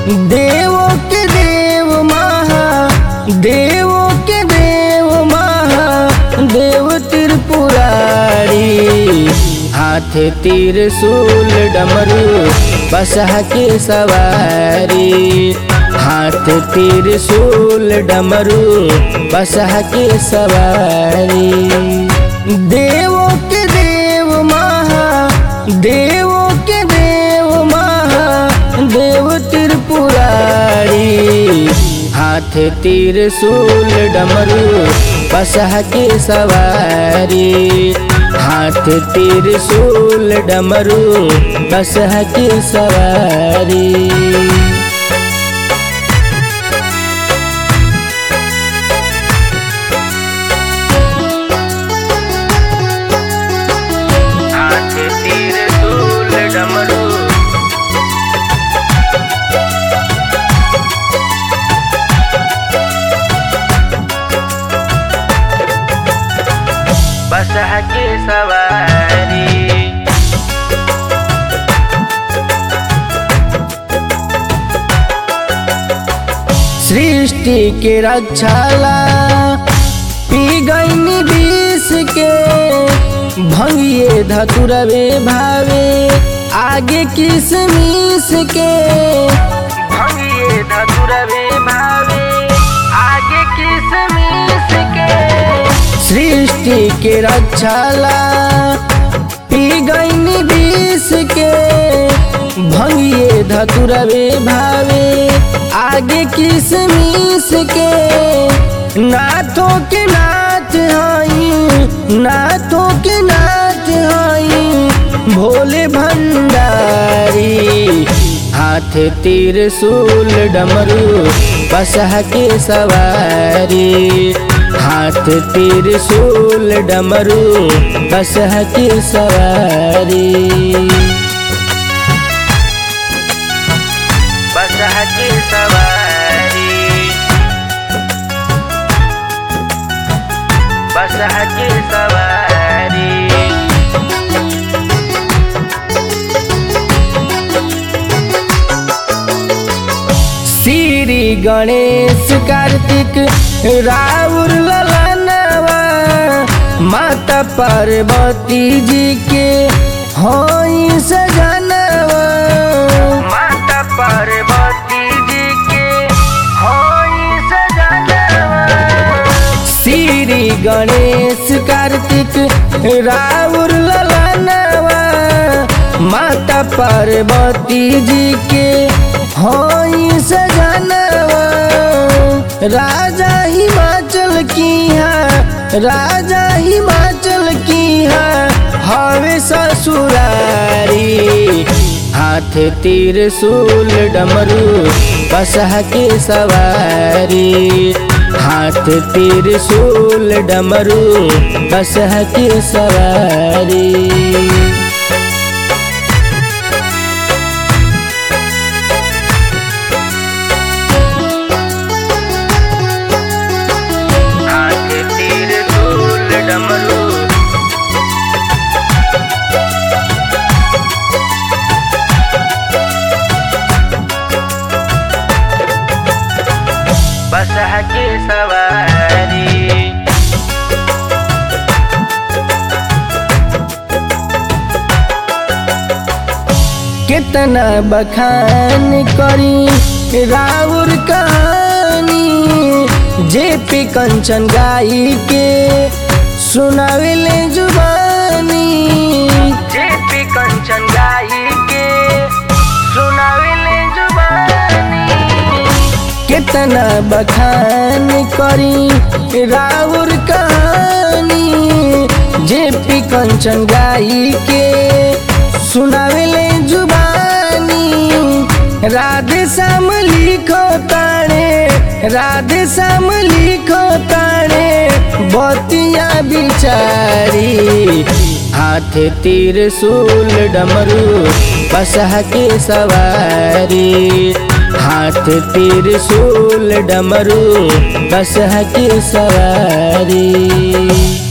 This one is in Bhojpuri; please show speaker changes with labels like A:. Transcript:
A: देवो के देव महा देवो के देव महा देव त्रिपुरारी हाथ तीर सूल डमरू बसह के सवारी हाथ तीर सूल डमरू बसह के सवारी देवो के देव महा देवो के देव महा देव त्रिपुरारी हाथ तीर सूल डमरू बसह के सवारी हाथ तीर सूल डमरू बसह के सवारी हाथ तीर सूल डमरू बसह के सवारी सृष्टि के रक्षाला पी गईनी विष के भंगिए धतुरवे भावे आगे किसमिस के भंगिए धतुरवे भावे आगे किसमिस के सृष्टि के रक्षाला पी गईनी विष के भंगिए धतुरवे भावे आगे किसमिस के नाथों के नाथ हई नाथों के नाथ हई भोले भंडारी हाथ तीर सूल डमरू बसह के सवारी हाथ तीर सूल डमरू बसह के सवारी बसह के सवारी बसह के सवारी श्री गणेश कार्तिक राउर ललनवा माता पार्वती जी के होई सजनवा माता पार्वती जी के होई सजनवा श्री गणेश कार्तिक राउर ललनवा माता पार्वती जी के होई सजनवा राजा हिमाचल की है राजा हिमाचल की है हवे ससुरारी हाथ तीर सूल डमरू बसह के सवारी हाथ तीर सूल डमरू बसह के सवारी हाथ तीर सूल डमरू बसह के सवारी कितना बखान करी राउर कहानी जे पे कंचन गाई के सुनावेले जुबानी जे पे कंचन गाई के सुनावेले जुबानी कितना बखान करी राउर कहानी जे पी कंचन गाई के सुनावेले जुबानी राधे श्याम लिखो ताणे राधे श्याम लिखो ताणे बतिया बिचारी हाथ तीर सूल डमरू बसह के सवारी हाथ तीर सूल डमरू बसह के सवारी